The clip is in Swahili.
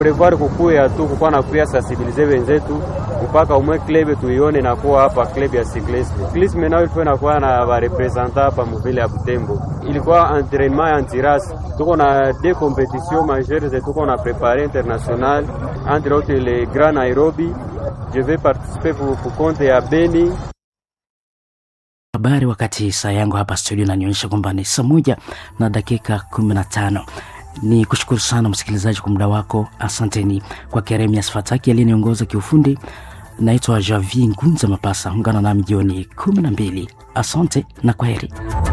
prevoir kukuya tu kukuwa na kuya sensibilize wenzetu mpaka umwe club tuione na kuwa hapa club ya cyclisme. Cyclisme nayo ilikuwa inakuwa na ba representant hapa mvile ya Butembo, ilikuwa entraînement ya antiras. Tuko na deux compétitions majeures zetu tuko na préparé international entre autres le Grand Nairobi. Je vais participer pour, pour compte ya Beni habari wakati saa yangu hapa studio inanionyesha kwamba ni saa moja na dakika kumi na tano ni kushukuru sana msikilizaji kwa muda wako asanteni kwa keremias fataki aliyeniongoza kiufundi naitwa javi ngunza mapasa ungana nami jioni kumi na mbili asante na kwa heri